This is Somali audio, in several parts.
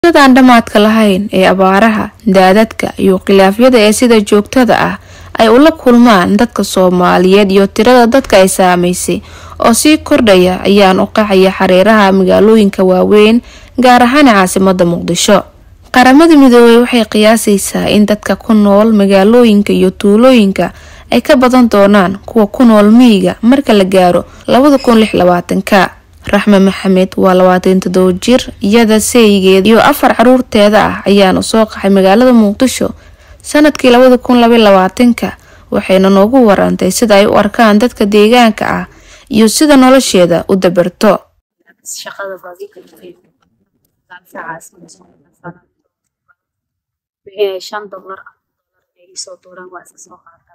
aan dhammaadka lahayn ee abaaraha daadadka iyo khilaafyada ee sida joogtada ah ay ula kulmaan dadka soomaaliyeed iyo tirada dadka ay saamaysay oo sii kordhaya ayaan u qacaya xareeraha magaalooyinka waaweyn gaar ahaan caasimada muqdisho qaramada midoobey waxay qiyaasaysaa in dadka ku nool magaalooyinka iyo tuulooyinka ay ka badan doonaan kuwa ku nool miyiga marka la gaaro labada kun lix labaatanka raxme maxamed waa labaatan todobo jir iyada seyigeed iyo afar caruurteeda ah ayaana soo qaxay magaalada muqdisho sanadkii labada kun laba labaatanka waxayna noogu warantay sida ay u arkaan dadka deegaanka ah iyo sida nolosheeda u dabarto shan dolar ay isoo tuuraan waa iska soo qaataa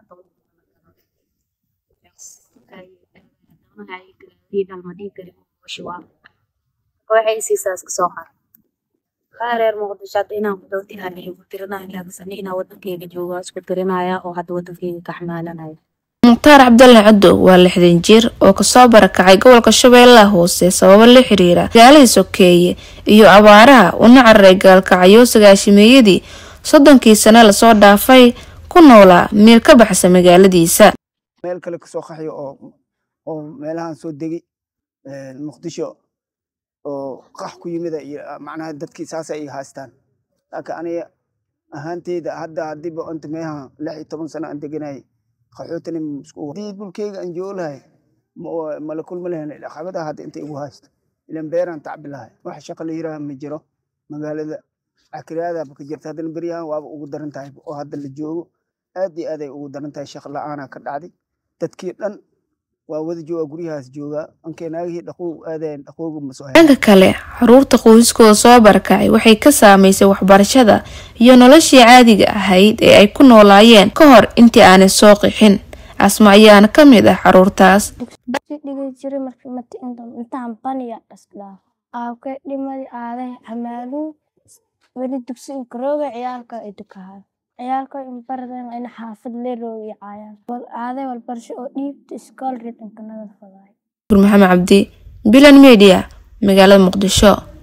waxay isiisaa iska soo qaata kaa reer muqdisho hadda inaan ku dhowti aan igu tirinaya laakiin inaa wadankeyga jooga isku tirinaya oo hadda wadankeyga ka xamaalanaya mukhtaar cabdalle cadow waa lixdan jir oo kasoo barakacay gobolka shabeellaha hoose sababo la xiriira magaalada sokeeye iyo abaaraha una cararay gaalkacyo sagaashimeeyadii soddonkii sane lasoo dhaafay ku noolaa meel ka baxsa magaaladiisa meel kale kasoo qaxyo oo oo meelahan soo degi muqdisho oo qax ku yimida iyo macnaha dadkii saas ay haystaan laakiin aniga ahaanteyda hadda hadiiba inta meeha lix iyo toban sano aan deganayay qaxootani hadii dhulkeyga aan joogo lahay mala kulma lahayn caqabadaha hadda inta igu haysto ilan beeraan tacbi lahay wax shaqa la yiraha ma jiro magaalada cakiraadaba ka jirta haddana beryahan waaba ugu daran tahay oo hadda la joogo aad iyo aad ay ugu daran tahay shaq la-aanaa ka dhacday dadkii dhan waa wada jooga guryahaas joogaa ankeenaagihii dhaqow aadayan dhaqowga masoo dhanka kale caruurta qoyskooda soo barakacay waxay ka saamaysay waxbarashada iyo noloshii caadiga ahayd ee ay ku noolaayeen ka hor intii aanay soo qixin asma ayaana ka mid ah caruurtaas dhigi jiray intaan baniya dhasdhaaf aabkay dhimadi aaday hamaaluu weli dugsi inkarooga ciyaalka ay dukahay ciyaalka inbaradan ina xaafad leerooga iyo caayaan aaday walbarasho oo dhiibta iskool rid inkanada fadaay maxamed cabdi bilan media magaalada muqdisho